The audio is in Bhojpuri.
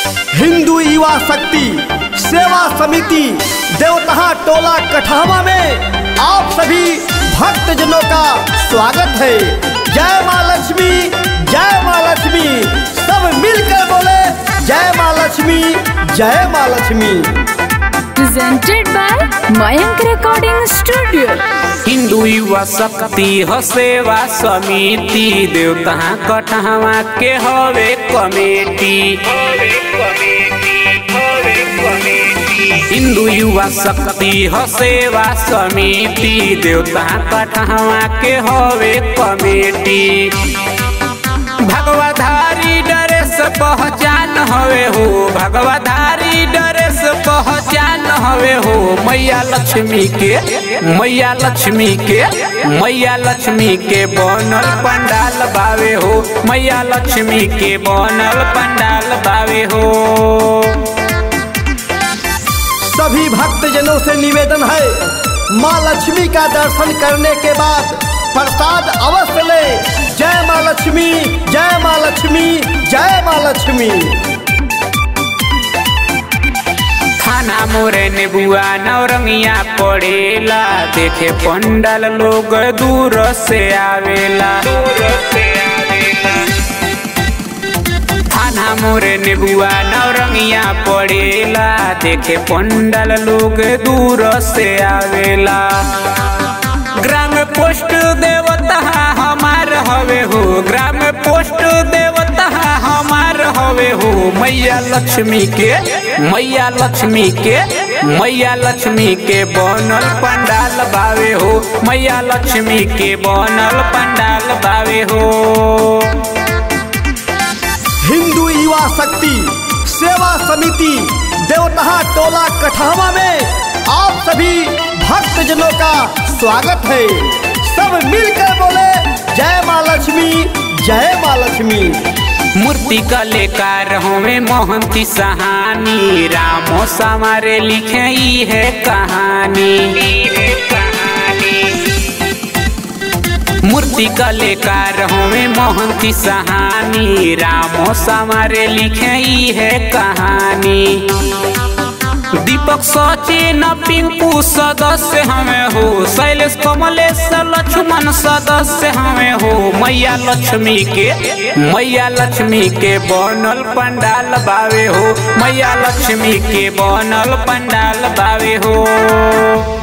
हिंदू युवा शक्ति सेवा समिति देवतहा टोला कठावा में आप सभी भक्तजनों का स्वागत है जय माँ लक्ष्मी जय माँ लक्ष्मी सब मिलकर बोले जय माँ लक्ष्मी जय माँ Lakshmi presented by Mayank Recording Studio. Hindu युवा शक्ति ह सेवा समिति देवता कटहवा के हवे कमेटी हिंदू युवा शक्ति ह सेवा समिति देवता कटहवा के हवे कमेटी भगवाधारी ड्रेस पहचान हवे हो भगवाधारी ड्रेस पहचान हवे हो मैया लक्ष्मी के मैया लक्ष्मी के मैया लक्ष्मी के बनल पंडाल बावे हो मैया लक्ष्मी के बनल पंडाल बावे हो सभी भक्तजनों से निवेदन है माँ लक्ष्मी का दर्शन करने के बाद प्रसाद अवश्य ले जय माँ लक्ष्मी जय माँ लक्ष्मी जय माँ लक्ष्मी थाना मोरे नेबुआ नौरंगिया पड़ेला देखे पंडाल लोग दूर से आवेला दूर से आवेला थाना मोरे नेबुआ नौरंगिया पड़ेला देखे पंडाल लोग दूर से आवेला ग्राम पोस्ट देवता हमार हवे हो ग्राम पोस्ट देवता हमार हवे हो मैया लक्ष्मी के मैया लक्ष्मी के मैया लक्ष्मी के बनल पंडाल बावे हो मैया लक्ष्मी के बनल पंडाल बावे हो हिंदू युवा शक्ति सेवा समिति देवतहा टोला कठावा में आप सभी भक्तजनों का स्वागत है सब मिलकर बोले जय माँ लक्ष्मी जय माँ लक्ष्मी मूर्ति कलेकार हमें मोहंती सहानी रामो समारे लिखे ई है कहानी मूर्ति कलेकार हमें मोहंती सहानी रामो समारे लिखे ई है कहानी दीपक सचिन पिंकू सदस्य हमें हो शैलेश कमलेश लक्ष्मण सदस्य हमें हो मैया लक्ष्मी के मैया लक्ष्मी के बनल पंडाल बावे हो मैया लक्ष्मी के बनल पंडाल बावे हो